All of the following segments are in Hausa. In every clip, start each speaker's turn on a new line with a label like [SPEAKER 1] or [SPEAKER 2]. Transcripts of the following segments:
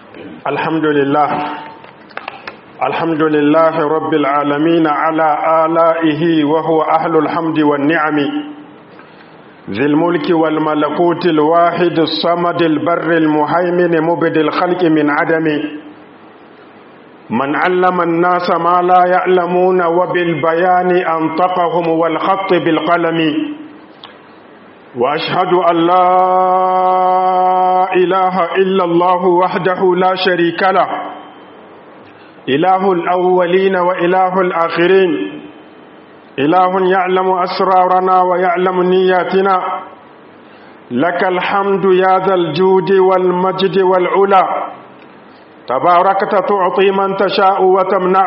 [SPEAKER 1] الحمد لله الحمد لله رب العالمين على آلائه وهو أهل الحمد والنعم ذي الملك والملكوت الواحد الصمد البر المهيمن مبد الخلق من عدم من علم الناس ما لا يعلمون وبالبيان أنطقهم والخط بالقلم وأشهد أن لا إله إلا الله وحده لا شريك له إله الأولين وإله الآخرين إله يعلم أسرارنا ويعلم نياتنا لك الحمد يا ذا الجود والمجد والعلا تباركت تعطي من تشاء وتمنع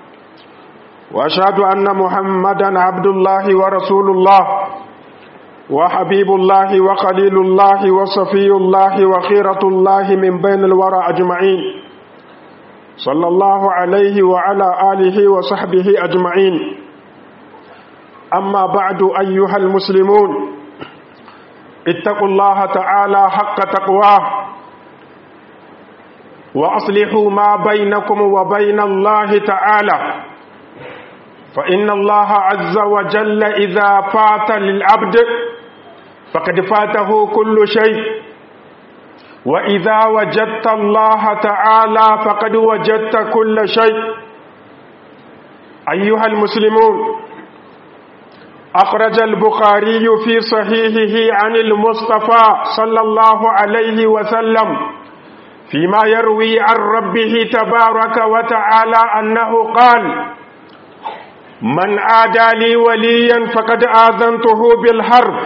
[SPEAKER 1] وأشهد أن محمدا عبد الله ورسول الله وحبيب الله وخليل الله وصفي الله وخيرة الله من بين الورى أجمعين صلى الله عليه وعلى آله وصحبه أجمعين أما بعد أيها المسلمون اتقوا الله تعالى حق تقواه وأصلحوا ما بينكم وبين الله تعالى فإن الله عز وجل إذا فات للعبد فقد فاته كل شيء وإذا وجدت الله تعالى فقد وجدت كل شيء أيها المسلمون أخرج البخاري في صحيحه عن المصطفى صلى الله عليه وسلم فيما يروي عن ربه تبارك وتعالى أنه قال من عادى لي وليا فقد آذنته بالحرب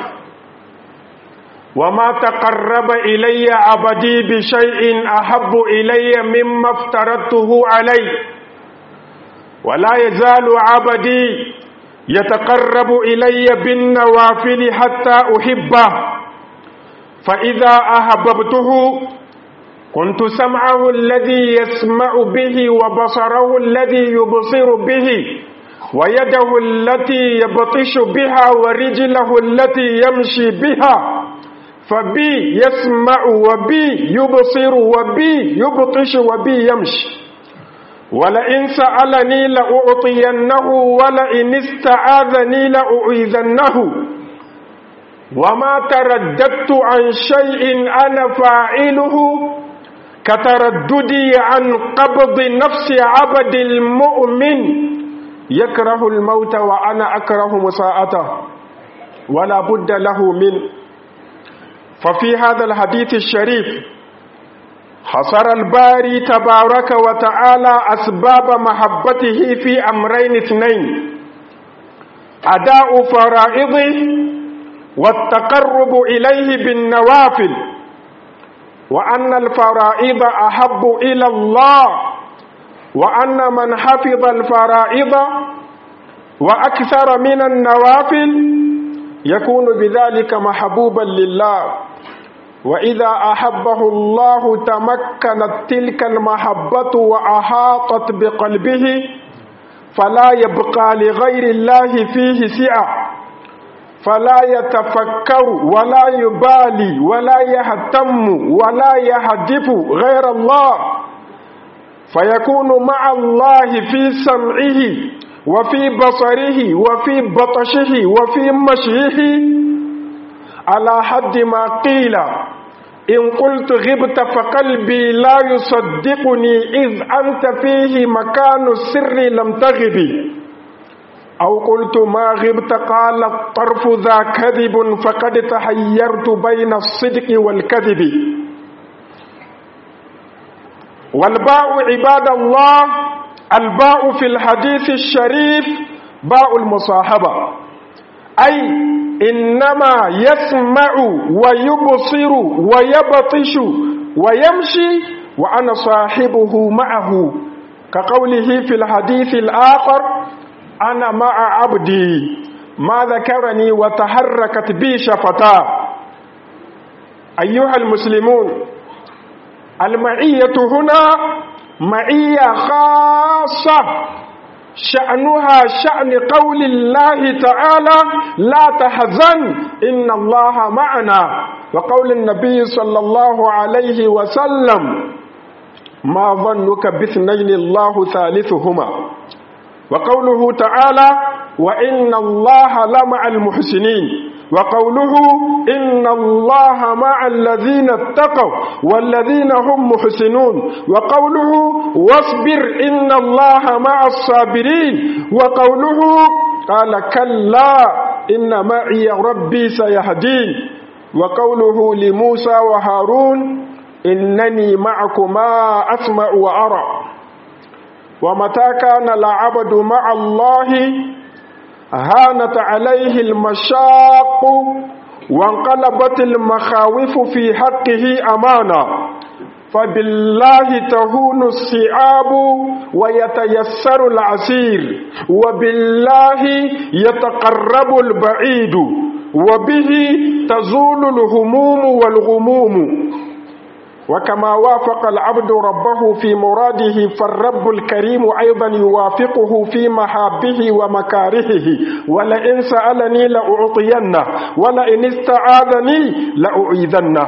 [SPEAKER 1] وما تقرب إلي عبدي بشيء أحب إلي مما افترضته عليه ولا يزال عبدي يتقرب إلي بالنوافل حتى أحبه فإذا أحببته كنت سمعه الذي يسمع به وبصره الذي يبصر به ويده التي يبطش بها ورجله التي يمشي بها فبي يسمع وبي يبصر وبي يبطش وبي يمشي ولئن سألني لأعطينه ولئن استعاذني لأعيذنه وما ترددت عن شيء أنا فاعله كترددي عن قبض نفس عبد المؤمن يكره الموت وأنا أكره مساءته ولا بد له منه ففي هذا الحديث الشريف حصر الباري تبارك وتعالى أسباب محبته في أمرين اثنين أداء فرائضه والتقرب إليه بالنوافل وأن الفرائض أحب إلى الله وأن من حفظ الفرائض وأكثر من النوافل يكون بذلك محبوبا لله وإذا أحبه الله تمكنت تلك المحبة وأحاطت بقلبه فلا يبقى لغير الله فيه سعة فلا يتفكر ولا يبالي ولا يهتم ولا يهدف غير الله فيكون مع الله في سمعه وفي بصره وفي بطشه وفي مشيه على حد ما قيل إن قلت غبت فقلبي لا يصدقني إذ أنت فيه مكان السر لم تغب أو قلت ما غبت قال الطرف ذا كذب فقد تحيرت بين الصدق والكذب والباء عباد الله الباء في الحديث الشريف باء المصاحبة أي إنما يسمع ويبصر ويبطش ويمشي وأنا صاحبه معه كقوله في الحديث الآخر أنا مع عبدي ما ذكرني وتحركت بي شفتاه أيها المسلمون المعية هنا معية خاصة شأنها شأن قول الله تعالى لا تحزن إن الله معنا وقول النبي صلى الله عليه وسلم ما ظنك باثنين الله ثالثهما وقوله تعالى وإن الله لمع المحسنين وقوله إن الله مع الذين اتقوا والذين هم محسنون وقوله واصبر إن الله مع الصابرين وقوله قال كلا إن معي ربي سيهدين وقوله لموسى وهارون إنني معكما أسمع وأرى ومتى كان العبد مع الله هانت عليه المشاق وانقلبت المخاوف في حقه أمانة فبالله تهون الصعاب ويتيسر العسير وبالله يتقرب البعيد وبه تزول الهموم والغموم وكما وافق العبد ربه في مراده فالرب الكريم أيضا يوافقه في محابه ومكارهه ولئن سألني لأعطينه ولئن استعاذني لأعيذنه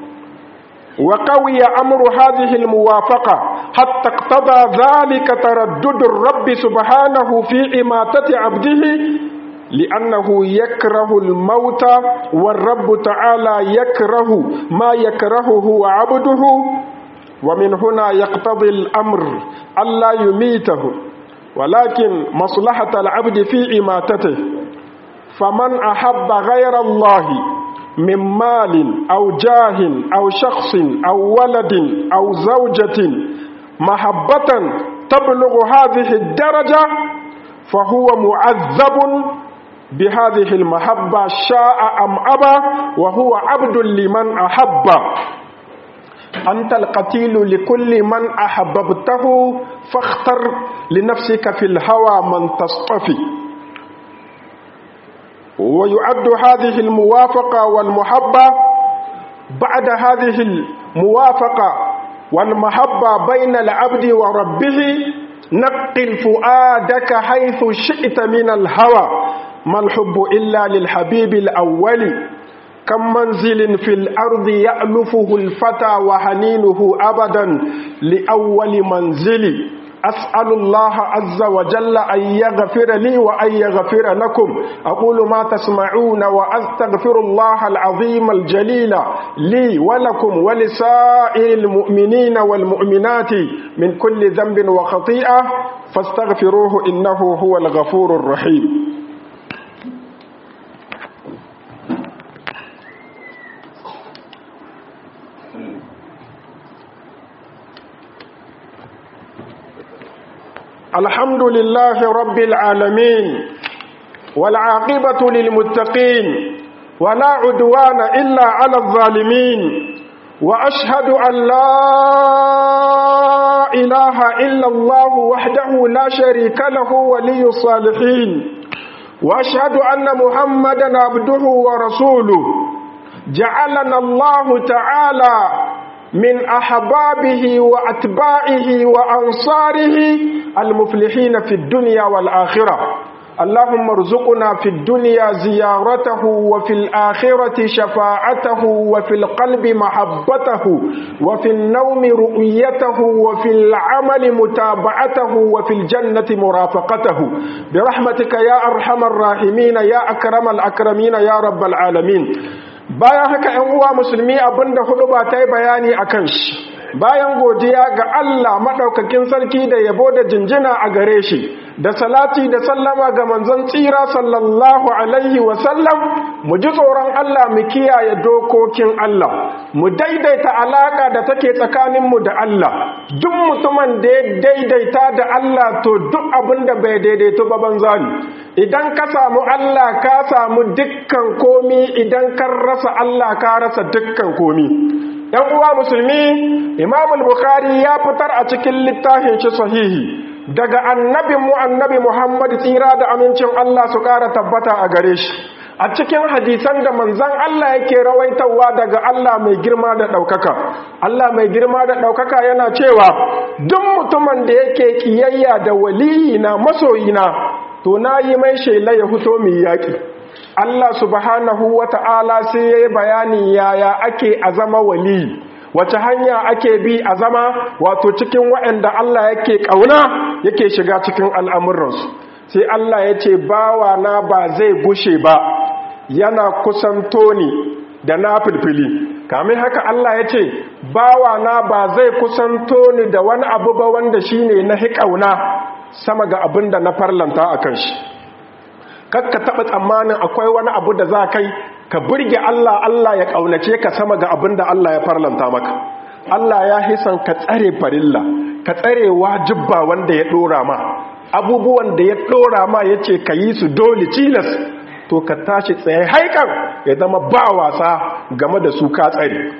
[SPEAKER 1] وقوي أمر هذه الموافقة حتى اقتضى ذلك تردد الرب سبحانه في إماتة عبده لأنه يكره الموت والرب تعالى يكره ما يكرهه عبده ومن هنا يقتضي الأمر ألا يميته ولكن مصلحة العبد في إماتته فمن أحب غير الله من مال أو جاه أو شخص أو ولد أو زوجة محبة تبلغ هذه الدرجة فهو معذب بهذه المحبة شاء أم أبى وهو عبد لمن أحب أنت القتيل لكل من أحببته فاختر لنفسك في الهوى من تصطفي ويعد هذه الموافقة والمحبة بعد هذه الموافقة والمحبة بين العبد وربه نقل فؤادك حيث شئت من الهوى ما الحب إلا للحبيب الأول كم منزل في الأرض يألفه الفتى وحنينه أبدا لأول منزل أسأل الله عز وجل أن يغفر لي وأن يغفر لكم أقول ما تسمعون وأستغفر الله العظيم الجليل لي ولكم ولسائر المؤمنين والمؤمنات من كل ذنب وخطيئة فاستغفروه إنه هو الغفور الرحيم الحمد لله رب العالمين والعاقبة للمتقين ولا عدوان إلا على الظالمين وأشهد أن لا إله إلا الله وحده لا شريك له ولي الصالحين وأشهد أن محمدا عبده ورسوله جعلنا الله تعالى من أحبابه وأتباعه وأنصاره المفلحين في الدنيا والآخرة اللهم ارزقنا في الدنيا زيارته وفي الآخرة شفاعته وفي القلب محبته وفي النوم رؤيته وفي العمل متابعته وفي الجنة مرافقته برحمتك يا أرحم الراحمين يا أكرم الأكرمين يا رب العالمين bayan haka ‘yan uwa musulmi abinda hudu ba ta yi bayani a kan shi bayan godiya ga Allah maɗaukakin sarki da yabo da jinjina a gare shi da salati da sallama ga manzon tsira sallallahu alaihi wasallam mu ji tsoron Allah mu kiyaye dokokin Allah mu daidaita alaka da take tsakaninmu da Allah duk mutumin da ya daidaita da Allah to duk abin da bai daidaito ba banza ne idan ka samu Allah ka samu dukkan komi idan kan rasa Allah ka rasa dukkan komi ‘yan uwa musulmi imam al-bukhari ya fitar a cikin littafin shi sahihi daga annabin mu annabi muhammad tsira da amincin Allah su ƙara tabbata a gare shi a cikin hadisan da manzan Allah yake rawaitawa daga Allah mai girma da ɗaukaka Allah mai girma da ɗaukaka yana cewa duk mutumin da yake kiyayya da waliyina masoyina to na yi mai shela ya fito mai yaƙi Allah subhanahu wa ta'ala sai ya yi bayani yaya ake a zama wali wace hanya ake bi a zama wato cikin waɗanda Allah yake ƙauna yake shiga cikin al'amuransu sai Allah ya ce bawa na ba zai gushe ba yana kusanto ni da na filfili kamin haka Allah ya ce bawa na ba zai kusanto ni da wani abu ba wanda shine na hiƙauna sama ga abin da na farlanta a kan shi kakka taɓa tsammanin akwai wani abu da za kai ka burge Allah Allah ya ƙaunace ka sama ga abin da Allah ya farlanta maka Allah ya hisan ka tsare farilla ka tsare wajibba wanda ya ɗora ma abubuwan da ya ɗora ma ya ce ka yi su dole tilas to ka tashi tsaye haikan ya zama ba wasa game da su ka tsare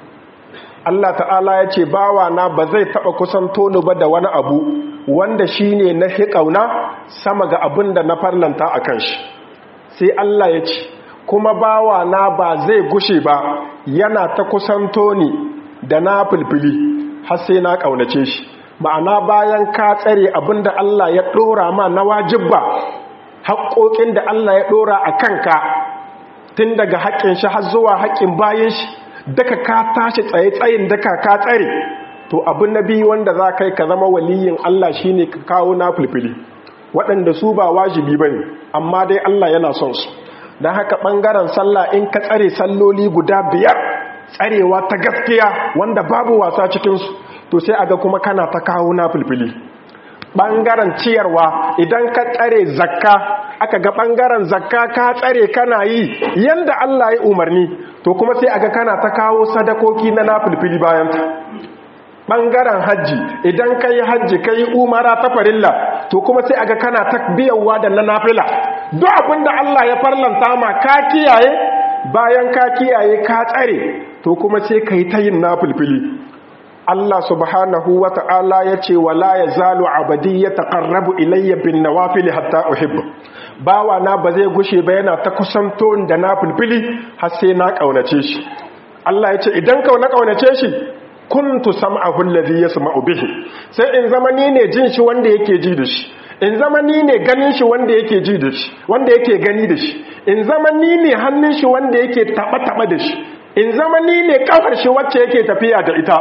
[SPEAKER 1] Allah ta'ala ya ce bawa na ba zai taɓa kusanto ni ba da wani abu wanda shi ne na hiƙauna sama ga abin da na farlanta a kan shi sai Allah ya ce kuma bawa na ba zai gushe ba yana ta kusanto ni da na filfili har sai na ƙaunace shi ma'ana bayan ka tsare abin da Allah ya ɗora ma na wajibba haƙoƙin da Allah ya ɗora a kanka tun daga haƙƙin shi har zuwa haƙƙin bayan shi daka ka tashi tsaye tsayin daka ka tsare to abin na biyu wanda za kai ka zama waliyin Allah shine ka kawo na filfili waɗanda su ba wajibi bane amma dai Allah yana son su don haka ɓangaren sallah in ka tsare salloli guda biyar tsarewa ta gaskiya wanda babu wasa cikinsu to sai aga kuma kana ta kawo na filfili ɓangaren ciyarwa idan ka tsare zakka aka ga ɓangaren zakka ka tsare kana yi yanda Allah ya umarni to kuma sai aga kana ta kawo sadakoki na na filfili bayanta ɓangaren hajji idan ka yi hajji ka yi umara ta farilla to kuma sai aga kana ta biyawa da na nafila duk abinda Allah ya farlanta ma ka kiyaye bayan ka kiyaye ka tsare to kuma sai ka yi ta yin na filfili Allah subhanahu wa ta'ala ya ce wala ya zalu abadi ya taƙarrabu ilayya bin nawafili hatta uhibba bawa na ba zai gushe ba yana ta kusanto da na filfili har sai na ƙaunace shi Allah ya ce idan ka na ƙaunace shi kuntu sam'ahu alladhi yasma'u bihi sai in zama ni ne jin shi wanda yake ji da shi in zama ni ne ganin shi wanda yake ji da shi wanda yake gani da shi in zama ni ne hannun shi wanda yake taba taba da shi in zama ni ne kafar shi wacce yake tafiya da ita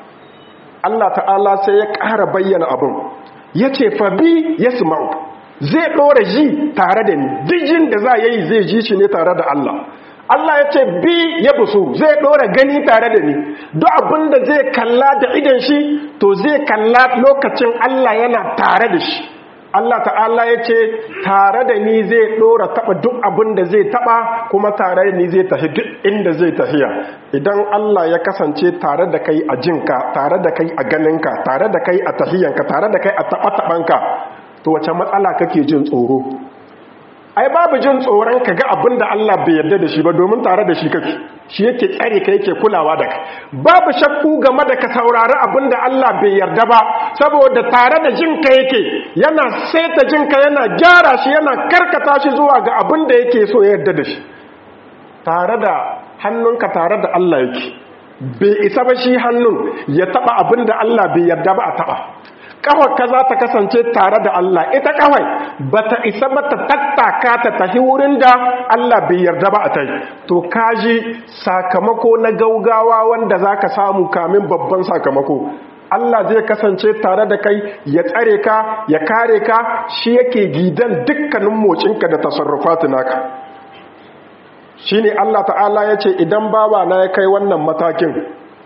[SPEAKER 1] Allah ta'ala sai ya ƙara bayyana abin yace fa bi yasma'u zai dora ji tare da ni dijin da za yayi zai ji shi ne tare da Allah Allah ya ce bi ya busu zai ɗora gani tare da ni duk abin da zai kalla da idan shi to zai kalla lokacin Allah yana tare da shi Allah ta'ala ya ce tare da ni zai ɗora taɓa duk abin da zai taɓa kuma tare da ni zai tafi duk inda zai tafiya idan Allah ya kasance tare da kai a jinka tare da kai a ganinka tare da kai a tafiyanka tare da kai a taɓa-taɓanka to wace matsala kake jin tsoro ai babu jin tsoron ka ga abin da Allah bai yarda da shi ba domin tare da shi kake shi yake tsare ka yake kulawa da kai babu shakku game da ka saurari abin da Allah bai yarda ba saboda tare da jinka yake yana saita jinka yana gyara shi yana karkata shi zuwa ga abin da yake so ya yarda da shi tare da hannunka tare da Allah yake bai isa ba shi hannun ya taba abin da Allah bai yarda ba a taba ka za ta kasance tare da Allah ita kawai ba ta isa ba ta tattaka ta tafi wurin da Allah bai yarda ba a tai to kaji sakamako na gaugawa wanda za ka samu kamin babban sakamako Allah zai kasance tare da kai ya tsare ka ya kare ka shi yake gidan dukkanin mocinka da tasarrufatu naka shine Allah ta'ala ya ce idan baba na ya kai wannan matakin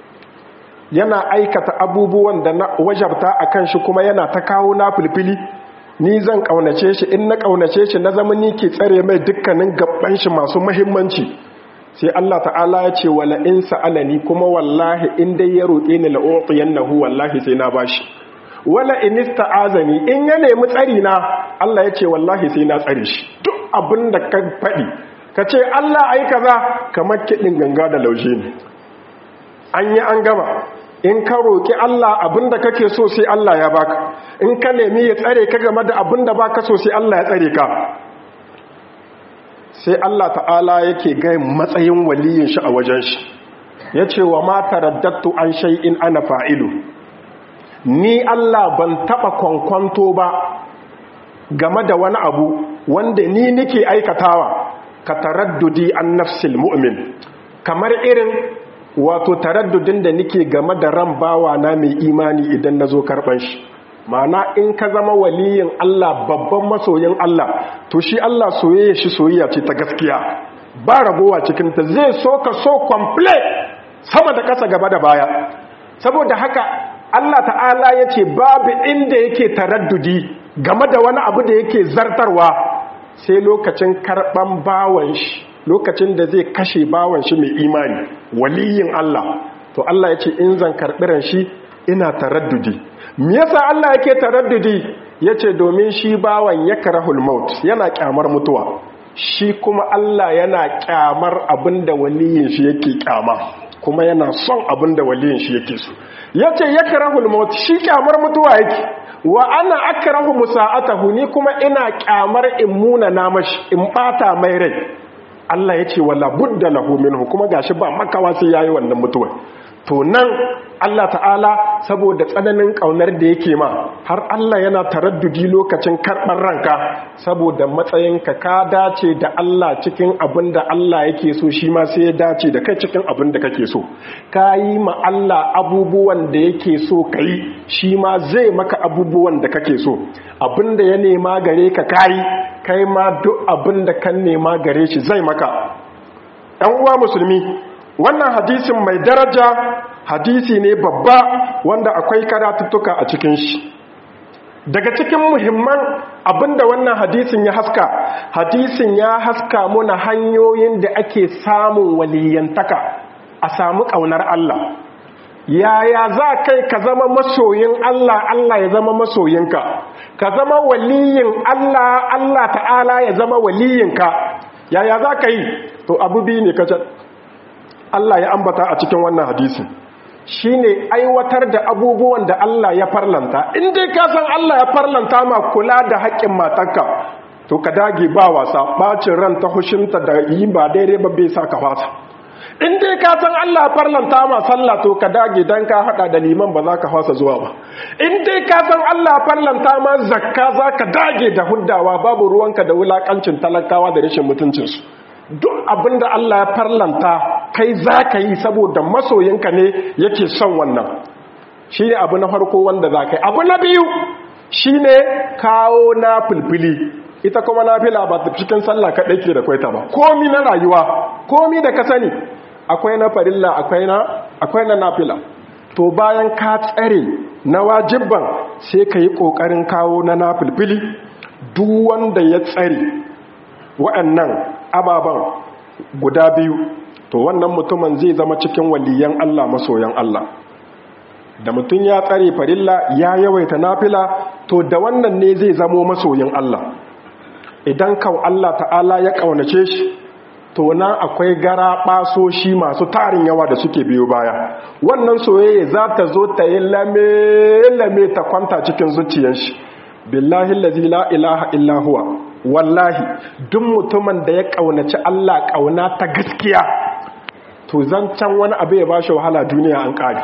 [SPEAKER 1] yana aikata abubuwan da na wajabta a kan shi kuma yana ta kawo na filfili ni zan ƙaunace shi in na ƙaunace shi na zama ni ke tsare mai dukkanin gaban shi masu mahimmanci sai Allah ta'ala ya ce wala in sa'alani kuma wallahi in dai ya roƙe ni la'u'tiyannahu wallahi sai na bashi wala in ista'azani in ya nemi tsari na Allah ya ce wallahi sai na tsare shi duk abin da ka faɗi ka ce Allah ai kaza kamar kiɗin ganga da laushe ne an yi an gama in ka roƙi Allah abinda kake so sai Allah ya baka in ka nemi ya tsare ka game da abinda baka so sai Allah ya tsare ka sai Allah ta'ala yake ga matsayin waliyin shi a wajen shi yace wa ma taraddatu an shay'in ana fa'ilu ni Allah ban taba kwankwanto ba game da wani abu wanda ni nake aikatawa ka taraddudi an nafsil mu'min kamar irin wato taraddudin da nake game da ran bawa na mai imani idan na zo karɓan shi ma'ana in ka zama waliyin Allah babban masoyin Allah to shi Allah soyayya shi soyayya ce ta gaskiya ba ragowa cikinta zai so ka so complete sama da ƙasa gaba da baya saboda haka Allah ta'ala ya ce babu inda yake taraddudi game da wani abu da yake zartarwa sai lokacin karɓan bawan shi lokacin da zai kashe bawan shi mai imani waliyin Allah to Allah ya ce in zan karɓiran shi ina taraddudi me yasa Allah yake taraddudi yace domin shi bawan yakrahul maut yana kyamar mutuwa shi kuma Allah yana kyamar abinda waliyin shi yake kyama kuma yana son abinda waliyin shi yake so yace yakrahul maut shi kyamar mutuwa yake wa ana akrahu musa'atahu ni kuma ina kyamar in muna na mashi in bata mai rai Allah yace wala budda lahu minhu kuma gashi ba makawa sai yayi wannan mutuwa to nan Allah ta'ala saboda tsananin ƙaunar da yake ma har Allah yana taraddudi lokacin karɓar ranka saboda matsayinka ka dace da Allah cikin abin da Allah yake so shi ma sai ya dace da kai cikin abin da kake so ka yi ma Allah abubuwan da yake so ka yi shi ma zai maka abubuwan da kake so abin da ya nema gare ka kayi kai ma duk abin da kan nema gare shi zai maka ɗan uwa musulmi wannan hadisin mai daraja hadisi ne babba wanda akwai karatuttuka a cikin shi daga cikin muhimman abinda wannan hadisin ya haska hadisin ya haska muna hanyoyin da ake samun waliyantaka a samu ƙaunar Allah yaya za kai ka zama masoyin Allah Allah ya zama masoyinka ka zama waliyin Allah Allah ta'ala ya zama waliyinka yaya za ka yi to abu biyu ne kacal Allah ya ambata a cikin wannan hadisi shine aiwatar da abubuwan da Allah ya farlanta in dai ka san Allah ya farlanta ma kula da haƙƙin matarka to ka dage ba wasa bacin ran ta hushinta da yi ba daidai ba bai sa ka fasa in dai ka san Allah ya farlanta ma sallah to ka dage dan ka hada da liman ba za ka fasa zuwa ba in dai ka san Allah ya farlanta ma zakka za ka dage da huddawa babu ruwanka da wulakancin talakawa da rashin mutuncinsu duk abinda Allah ya farlanta kai za ka yi saboda masoyinka ne yake son wannan shi ne abu na farko wanda za ka yi abu na biyu shi ne kawo na filfili ita kuma na fila ba ta cikin sallah kaɗai ke da kwaita ba komi na rayuwa komi da ka sani akwai na farilla akwai na akwai na nafila to bayan ka tsare na wajibban sai ka yi ƙoƙarin kawo na nafilfili duk wanda ya tsare waɗannan ababen guda biyu to wannan mutumin zai zama cikin waliyan Allah masoyan Allah da mutum ya tsare farilla ya yawaita nafila to da wannan ne zai zamo masoyin Allah idan kan Allah ta'ala ya kaunace shi to nan akwai gara basoshi masu tarin yawa da suke biyo baya wannan soyayya za ta zo ta yi lame-lame ta kwanta cikin zuciyar shi billahi allazi la ilaha illa huwa wallahi duk mutumin da ya kaunaci Allah kauna ta gaskiya to zancan wani abu ya bashi wahala duniya an kare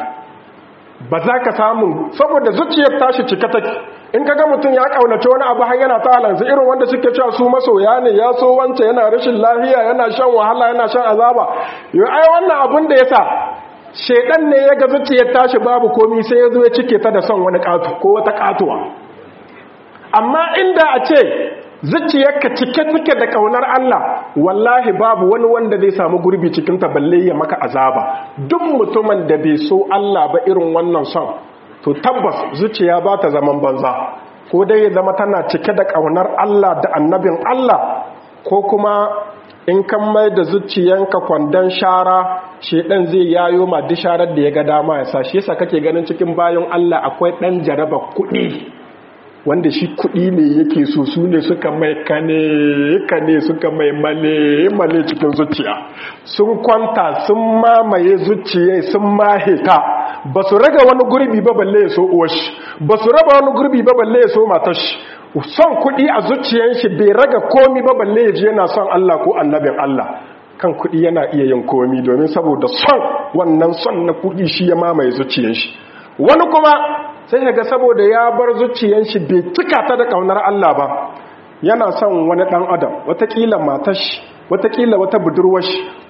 [SPEAKER 1] ba za ka samu saboda zuciyar tashi cika take in kaga mutum ya kaunaci wani abu har yana ta halansa irin wanda suke cewa su masoya ne ya so wance yana rashin lafiya yana shan wahala yana shan azaba yau ai wannan abun da yasa shedan ne ya ga zuciyar tashi babu komi sai ya zo ya cike ta da son wani katu ko wata katuwa amma inda a ce zuciyarka cike take da kaunar Allah wallahi babu wani wanda zai samu gurbi cikin ta balle ya maka azaba duk mutumin da bai so Allah ba irin wannan son to tabbas zuciya ba ta zaman banza ko dai ya zama tana cike da kaunar Allah da annabin Allah ko kuma in kan mai da zuciyanka kwandon shara shedan zai yayo ma duk sharar da ya ga dama ya sa shi yasa kake ganin cikin bayan Allah akwai dan jaraba kuɗi wanda shi kuɗi ne yake so su ne suka mai kane kane suka mai male male cikin zuciya sun kwanta sun mamaye zuciya sun maheta ba su raga wani gurbi ba balle ya so uwashi ba su raba wani gurbi ba balle ya so matashi son kuɗi a zuciyan shi bai raga komi ba balle ya ji yana son Allah ko annabin Allah kan kuɗi yana iya yin komi domin saboda son wannan son na kuɗi shi ya mamaye zuciyan shi wani kuma sai ga saboda ya bar zuciyan shi bai cika ta da kaunar Allah ba yana son wani dan adam watakila matashi watakila wata budurwashi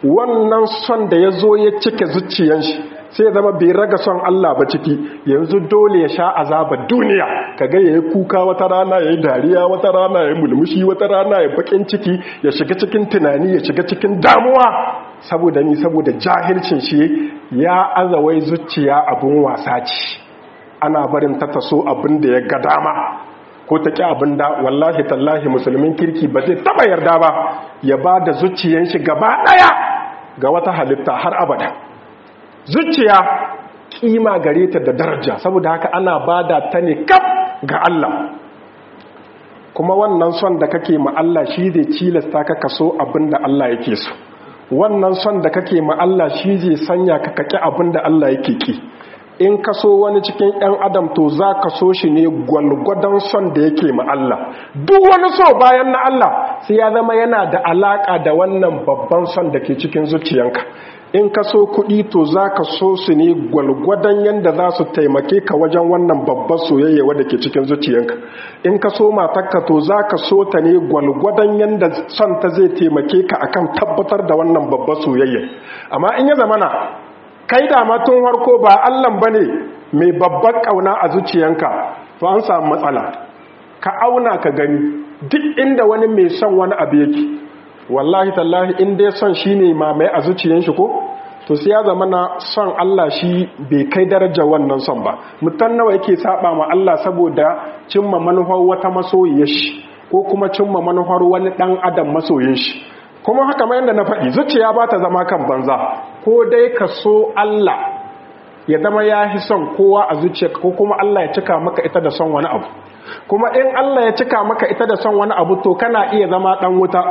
[SPEAKER 1] wannan son da ya zo ya cike zuciyan shi sai zama bai raga son Allah ba ciki yanzu dole ya sha azabar duniya kaga yayi kuka wata rana yayi dariya wata rana yayi mulmushi wata rana yayi bakin ciki ya shiga cikin tunani ya shiga cikin damuwa saboda ni saboda jahilcin shi ya azawai zuciya abun wasa ce ana barin ta taso abin da ya ga dama ko ta ƙi abin da wallahi tallahi musulmin kirki ba zai taba yarda ba ya ba da zuciyan shi gaba ɗaya ga wata halitta har abada zuciya kima gare ta da daraja saboda haka ana ba da ta ne kaf ga Allah kuma wannan son da kake ma Allah shi zai cilasta ka kaso abin da Allah yake so wannan son da kake ma Allah shi zai sanya ka kaki abin da Allah yake ki in ka so wani cikin 'yan adam to za ka so shi ne gwalgwadon son da yake ma Allah duk wani so bayan na Allah sai ya zama yana da alaka da wannan babban son da ke cikin zuciyanka in ka so kuɗi to za ka so su ne gwalgwadon yadda za su taimake ka wajen wannan babban soyayya wadda ke cikin zuciyanka in ka so matakka to za ka so ta ne gwalgwadon yadda son ta zai taimake ka akan tabbatar da wannan babban soyayya amma in ya zamana kai da matun harko ba allan ba ne mai babban ƙauna a zuciyanka to an samu matsala ka auna ka gani duk inda wani mai son wani abu yake wallahi tallahi in dai son shi ne mamaye a zuciyan shi ko to sai ya zama na son Allah shi bai kai darajar wannan son ba mutan nawa yake saba ma Allah saboda cimma manufar wata masoyiyar shi ko kuma cimma manufar wani dan adam masoyin shi kuma haka mai yadda na faɗi zuciya ba ta zama kan banza ko dai ka so Allah ya zama ya fi son kowa a zuciya ko kuma Allah ya cika maka ita da son wani abu kuma in Allah ya cika maka ita da son wani abu to kana iya zama ɗan wuta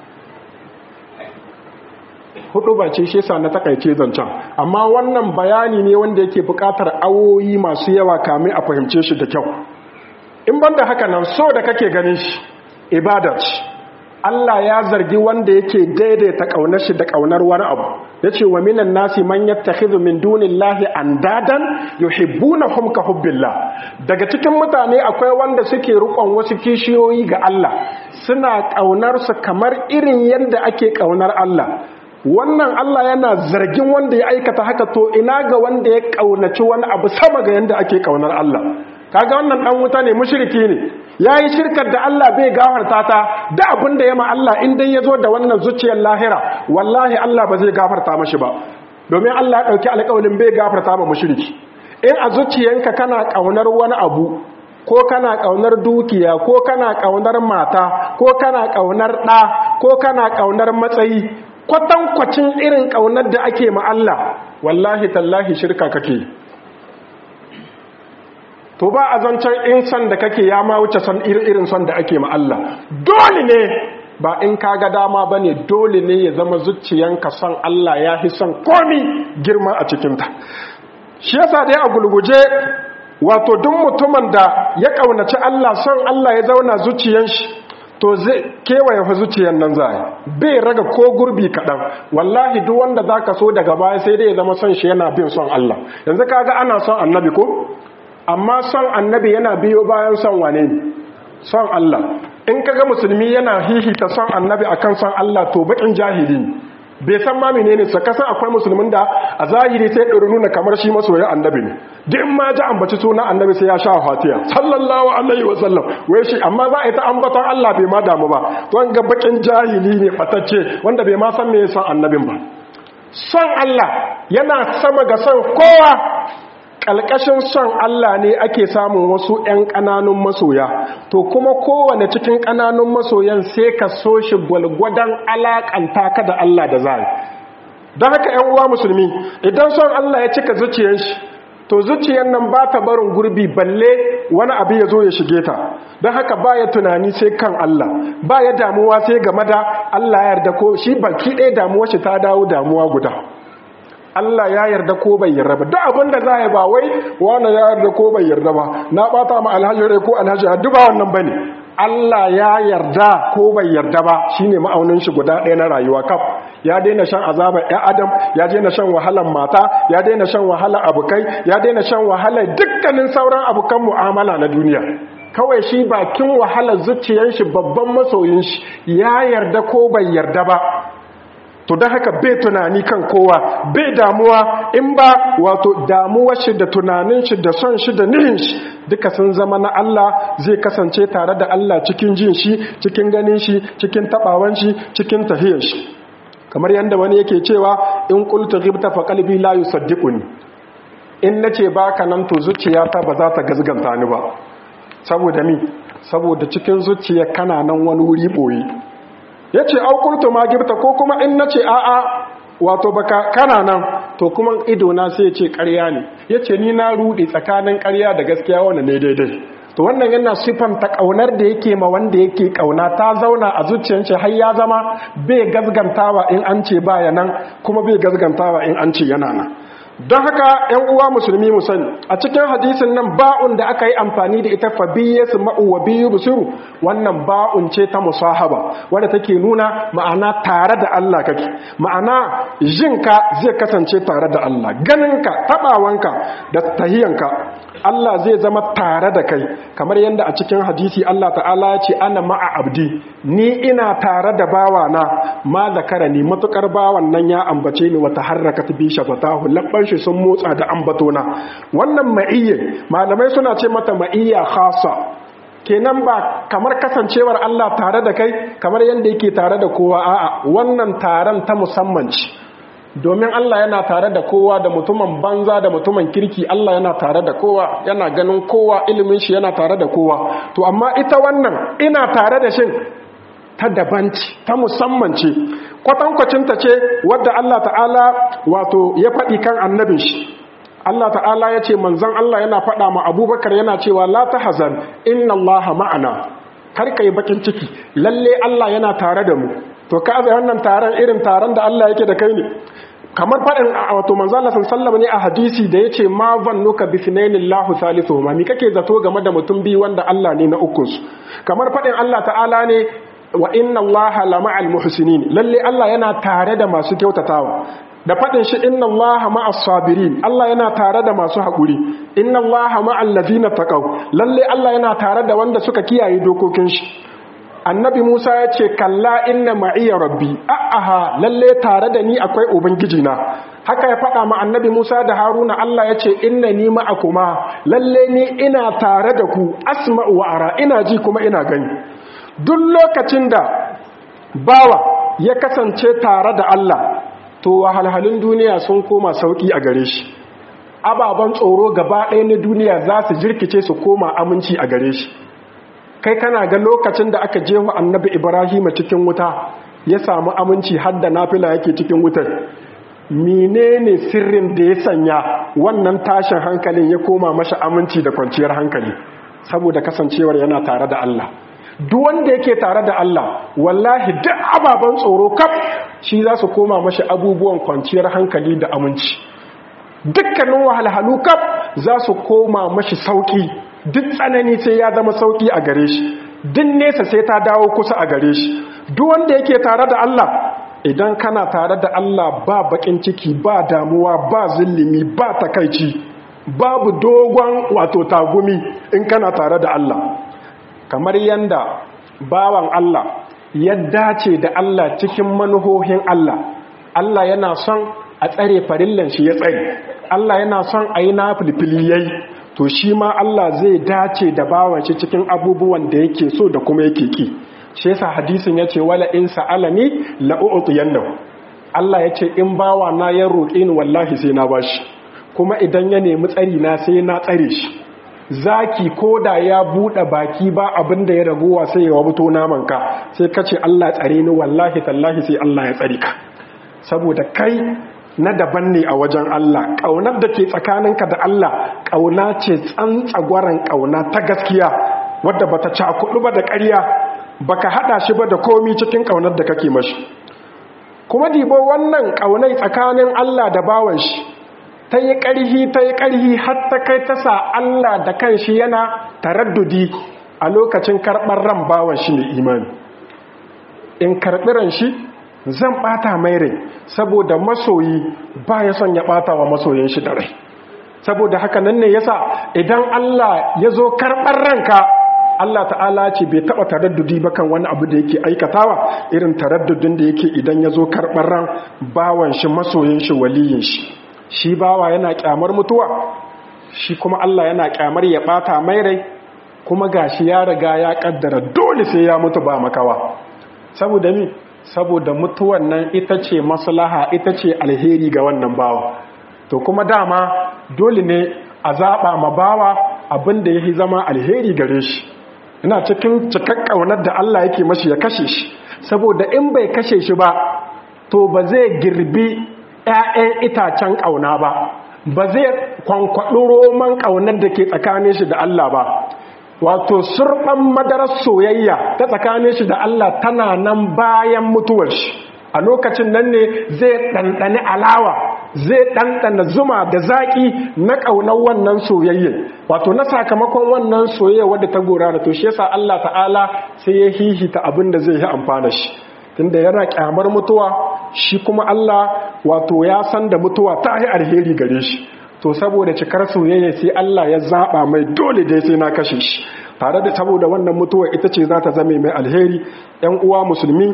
[SPEAKER 1] hudu ba ce shi sa na takaice zancen amma wannan bayani ne wanda yake buƙatar awoyi masu yawa kamin a fahimce shi da kyau in banda haka nan so da kake ganin shi ibada ce Allah ya zargi wanda yake daidaita kaunar shi da kaunar wani abu yace wa minan nasi man yattakhidhu min dunillahi andadan yuhibbunahum ka hubbillah daga cikin mutane akwai wanda suke rukon wasu kishiyoyi ga Allah suna kaunar su kamar irin yadda ake kaunar Allah wannan Allah yana zargin wanda ya aikata haka to ina ga wanda ya kaunaci wani abu sama ga yadda ake kaunar Allah kaga wannan dan wuta ne mushriki ne yayi shirkar da Allah bai gafarta ta da abin da ma Allah in dai yazo da wannan zuciyar lahira wallahi Allah ba zai gafarta mashi ba domin Allah ya dauki alƙawarin bai gafarta ma mushriki in a zuciyanka kana kaunar wani abu ko kana kaunar dukiya ko kana kaunar mata ko kana kaunar ɗa ko kana kaunar matsayi kwatankwacin irin kaunar da ake ma Allah wallahi tallahi shirka kake to ba a zancen in son da kake ya ma wuce son irin son da ake ma Allah dole ne ba in kaga dama ba ne dole ne ya zama zuciyanka son Allah ya fi son komi girma a cikinta shi yasa dai a gulguje wato duk mutumin da ya ƙaunaci Allah son Allah ya zauna zuciyan shi to zai kewaye fa zuciyan nan zai bai raga ko gurbi kaɗan wallahi duk wanda zaka so daga baya sai dai ya zama son shi yana bin son Allah yanzu kaga ana son annabi ko amma son annabi yana biyo bayan son wane ne son Allah in kaga musulmi yana hihita son annabi akan son Allah to bakin jahili ne bai san ma menene sa kasan akwai musulmin da a zahiri sai ɗori nuna kamar shi masoyin annabi ne duk ma ji ambaci sunan annabi sai ya sha fatiha sallallahu alaihi wa sallam wai shi amma za a yi ta ambaton Allah bai ma damu ba to an ga bakin jahili ne fatacce wanda bai ma san me son annabin ba son Allah yana sama ga son kowa ƙalƙashin son Allah ne ake samun wasu ‘yan ƙananun masoya, to kuma kowane cikin ƙananun masoyan sai ka so shi gwalgwadon alaƙanta ka da Allah da zai. Don haka ‘yan uwa musulmi, idan son Allah ya cika zuciyar shi, to zuciyar nan ba ta barin gurbi balle wani abu ya zo ya shige ta, don haka ba ya tunani sai kan Allah, ba ya damuwa sai game da Allah ya yarda ko shi baki ɗaya damuwa shi ta dawo damuwa guda. Allah ya yarda ko bai yarda ba duk abin da za a yi ba wai wani ya yarda ko bai yarda ba na bata ma alhaji rai ko alhaji duk ba wannan bane Allah ya yarda ko bai yarda ba shine ma'aunin shi guda ɗaya na rayuwa kaf ya daina shan azabar ya adam ya daina shan wahalar mata ya daina shan wahalar abukai ya daina shan wahalar dukkanin sauran abukan mu'amala na duniya kawai shi bakin wahalar zuciyar shi babban masoyin shi ya yarda ko bai yarda ba to don haka bai tunani kan kowa bai damuwa in ba wato damuwar shi da tunanin shi da son shi da nihin shi duka sun zama na Allah zai kasance tare da Allah cikin jin shi cikin ganin shi cikin tabawan shi cikin tahiyar shi kamar yadda wani yake cewa in qultu ghibta fa qalbi la yusaddiquni in nace baka nan to zuciyata ba za ta gazganta ni ba saboda mi saboda cikin zuciya kana nan wani wuri boye ya ce aukurtu ma gifta ko kuma in na ce a'a wato baka kana nan to kuma idona sai ce karya ne ya ce ni na rudi tsakanin karya da gaskiya wanda ne daidai to wannan yana siffanta ƙaunar da yake ma wanda yake ƙauna ta zauna a zuciyarci har ya zama bai gazgantawa in an ce baya nan kuma bai gazgantawa in an ce yana nan don haka ‘yan uwa musulmi mu sani a cikin hadisin nan ba'un da aka yi amfani da ita fa biye su ma'u wa biyu busiru wannan ba'un ce ta musahaba wadda take nuna ma'ana tare da Allah kake ma'ana jinka zai kasance tare da Allah ganinka taɓawanka da tahiyanka Allah zai zama tare da kai kamar yadda a cikin hadisi Allah ta'ala ya ce ana ma'a abdi ni ina tare da bawana ma zakara ni matukar bawan nan ya ambace ni wata harraka bi shafatahu labban shi sun motsa da ambatona wannan ma'iyya malamai suna ce mata ma'iyya khasa kenan ba kamar kasancewar Allah tare da kai kamar yadda yake tare da kowa a'a wannan taron ta musamman ce domin Allah yana tare da kowa da mutumin banza da mutumin kirki Allah yana tare da kowa yana ganin kowa ilimin shi yana tare da kowa to amma ita wannan ina tare da shin ta daban ce ta musamman ce kwatankwacinta ce wadda Allah ta'ala wato ya faɗi kan annabin shi Allah ta'ala ya ce manzon Allah yana faɗa ma abubakar yana cewa la ta hazan inna Allah ma'ana kar ka yi bakin ciki lalle Allah yana tare da mu to ka azai wannan taron irin taron da Allah yake da kai ne kamar faɗin wato manzo Allah sallallahu ne a hadisi da yace ma zannuka bi finainillahu salisuhuma mi kake zato game da mutum biyu wanda Allah ne na ukun su kamar faɗin Allah ta'ala ne wa inna allaha lama'al muhsinin lalle Allah yana tare da masu kyautatawa da fadin shi inna allaha ma'as sabirin Allah yana tare da masu haƙuri inna allaha ma'al ladina taqaw lalle Allah yana tare da wanda suka kiyaye dokokin shi annabi Musa ya ce kalla inna ma'iya rabbi a'aha lalle tare da ni akwai ubangiji na haka ya faɗa ma annabi Musa da Haruna Allah ya ce inna ni ma'akuma lalle ni ina tare da ku asma'u wa ara ina ji kuma ina gani duk lokacin da bawa ya kasance tare da Allah to wahalhalun duniya sun koma sauki a gare shi ababen tsoro gaba ɗaya na duniya za su jirkice su koma aminci a gare shi kai kana ga lokacin da aka jefa annabi ibrahim cikin wuta ya samu aminci har da nafila yake cikin wutar menene sirrin da ya sanya wannan tashin hankalin ya koma masa aminci da kwanciyar hankali saboda kasancewar yana tare da Allah duk wanda yake tare da Allah wallahi duk ababen tsoro kaf shi za su koma mashi abubuwan kwanciyar hankali da aminci dukkanin wahalhalu kaf za su koma mashi sauki duk tsanani sai ya zama sauki a gare shi duk nesa sai ta dawo kusa a gare shi duk wanda yake tare da Allah idan kana tare da Allah ba bakin ciki ba damuwa ba zillimi ba takaici babu dogon wato tagumi in kana tare da Allah kamar yanda bawan Allah ya dace da Allah cikin manuhohin Allah Allah yana son a tsare farillan shi ya tsare Allah yana son a yi na filfili yayi to shi ma Allah zai dace da bawan shi cikin abubuwan da yake so da kuma yake ki shi yasa hadisin yace wala in sa'alani la u'tiyannahu Allah yace in bawa na ya roƙe ni wallahi sai na bashi kuma idan ya nemi tsari na sai na tsare shi zaki koda ya bude baki ba abin da ya ragowa sai ya wabuto naman ka sai kace Allah tsare ni wallahi tallahi sai Allah ya tsare ka saboda kai na daban ne a wajen Allah ƙaunar da ke tsakaninka da Allah ƙauna ce tsantsagwaran ƙauna ta gaskiya wadda bata cakudu ba da ƙarya baka hada shi ba da komi cikin ƙaunar da kake mashi kuma dibo wannan ƙaunai tsakanin Allah da bawan shi ta yi ƙarhi ta yi ƙarhi har ta kai ta sa Allah da kanshi yana taraddudi a lokacin karɓar ran bawan shi ne imani in karɓi ran shi zan bata mai rai saboda masoyi ba ya son ya bata wa masoyin shi da rai saboda haka nan ne yasa idan Allah ya zo karɓar ranka Allah ta'ala ce bai taba taraddudi ba kan wani abu da yake aikatawa irin taraddudin da yake idan ya zo karɓar ran bawan shi masoyin shi waliyin shi shi bawa yana kyamar mutuwa shi kuma Allah yana kyamar ya bata mai rai kuma gashi ya riga ya kaddara dole sai ya mutu ba makawa saboda mi saboda mutuwan nan ita ce maslaha ita ce alheri ga wannan bawa to kuma dama dole ne a zaɓa ma bawa abin da ya zama alheri gare shi ina cikin cikak ƙaunar da Allah yake mashi ya kashe shi saboda in bai kashe shi ba to ba zai girbi 'ya'yan itacen ƙauna ba ba zai kwankwaɗi roman ƙaunar da ke tsakanin shi da Allah ba wato surɓan madarar soyayya ta tsakanin shi da Allah tana nan bayan mutuwar shi a lokacin nan ne zai ɗanɗani alawa zai ɗanɗana zuma da zaƙi na ƙaunar wannan soyayya wato na sakamakon wannan soyayya wadda ta gora da to shi yasa Allah ta'ala sai ya hihita abin da zai yi amfana shi tunda yana kyamar mutuwa shi kuma Allah wato ya san da mutuwa ta yi alheri gare shi to saboda cikar soyayya sai Allah ya zaba mai dole dai sai na kashe shi tare da saboda wannan mutuwa ita ce za ta zame mai alheri ‘yan uwa musulmi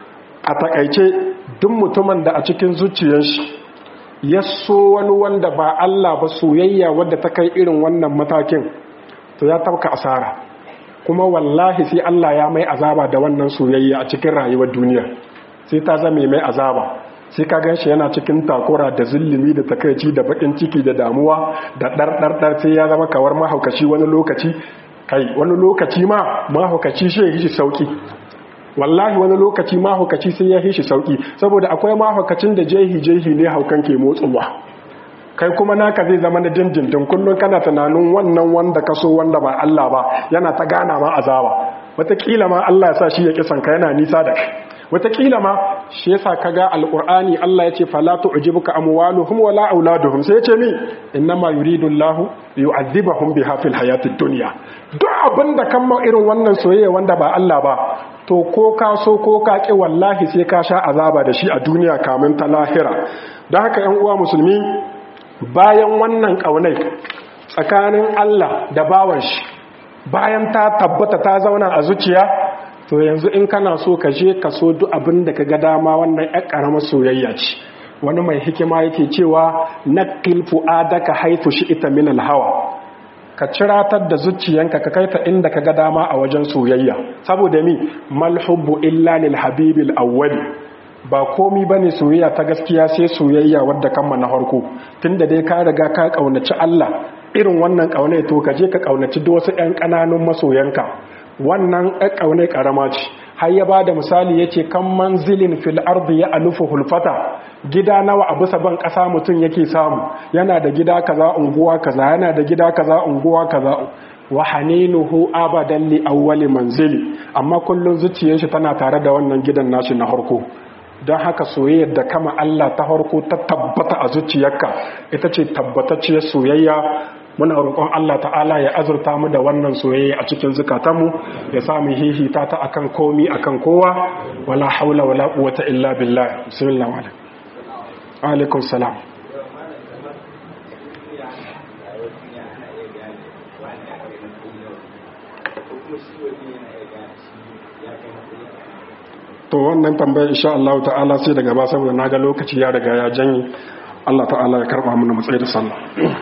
[SPEAKER 1] a takaice duk mutumin da a cikin zuciyar shi ya so wani wanda ba Allah ba soyayya wadda ta kai irin wannan matakin to ya tabka asara kuma wallahi sai Allah ya mai azaba da wannan soyayya a cikin rayuwar duniya sai ta zame mai azaba sai ka gan shi yana cikin takura da zulumi da takaici da bakin ciki da damuwa da ɗarɗarɗar sai ya zama kawar mahaukaci wani lokaci kai wani lokaci ma mahaukaci shi ya yi shi sauki wallahi wani lokaci mahaukaci sai ya yi shi sauki saboda akwai mahaukacin da jehi jehi ne haukan ke motsuwa kai kuma naka zai zama na dindindin kullum kana tunanin wannan wanda ka so wanda ba Allah ba yana ta gana ma azaba wataƙila ma Allah ya sa shi ya kisan ka yana nisa da kai wataƙila ma shi yasa kaga alqur'ani Allah yace fala tu'jibuka amwaluhum wala auladuhum sai yace mi innama yuridu Allah yu'adhibahum biha fil hayatid dunya duk abinda kan ma irin wannan soyayya wanda ba Allah ba to ko ka so ko ka ki wallahi sai ka sha azaba da shi a duniya kamin ta lahira don haka yan uwa musulmi bayan wannan kaunai tsakanin Allah da bawan shi bayan ta tabbata ta zauna a zuciya to yanzu in kana so ka je ka so duk abin da ka ga dama wannan ƴar ƙaramar soyayya ce wani mai hikima yake cewa naqil fu'adaka haythu shi'ta min al-hawa ka ciratar da zuciyanka ka kaita inda ka ga dama a wajen soyayya saboda mi mal hubbu illa lil habibil awwali ba komi bane soyayya ta gaskiya sai soyayya wadda kanma na farko tunda dai ka riga ka kaunaci Allah irin wannan kaunai to ka je ka kaunaci duk wasu ƴan ƙananun masoyanka wannan ƙaunai ƙarama ce har ya ba da misali ya ce kan manzilin fil ardi ya alufu hulfata gida nawa a bisa ban ƙasa mutum yake samu yana da gida kaza unguwa kaza yana da gida kaza unguwa kaza wa haninuhu abadan li awwali manzili amma kullun zuciyar shi tana tare da wannan gidan nashi na harko don haka soyayyar da kama Allah ta harko ta tabbata a zuciyarka ita ce tabbatacciyar soyayya muna roƙon Allah ta'ala ya azurta mu da wannan soyayya a cikin zukatanmu ya sa mu hihita ta akan komi akan kowa wala haula wala quwwata illa billah bismillah wa alaikum salam to wannan tambayar insha Allah ta'ala sai daga ba saboda naga lokaci ya riga ya janye Allah ta'ala ya karba mu na matsayi da sallah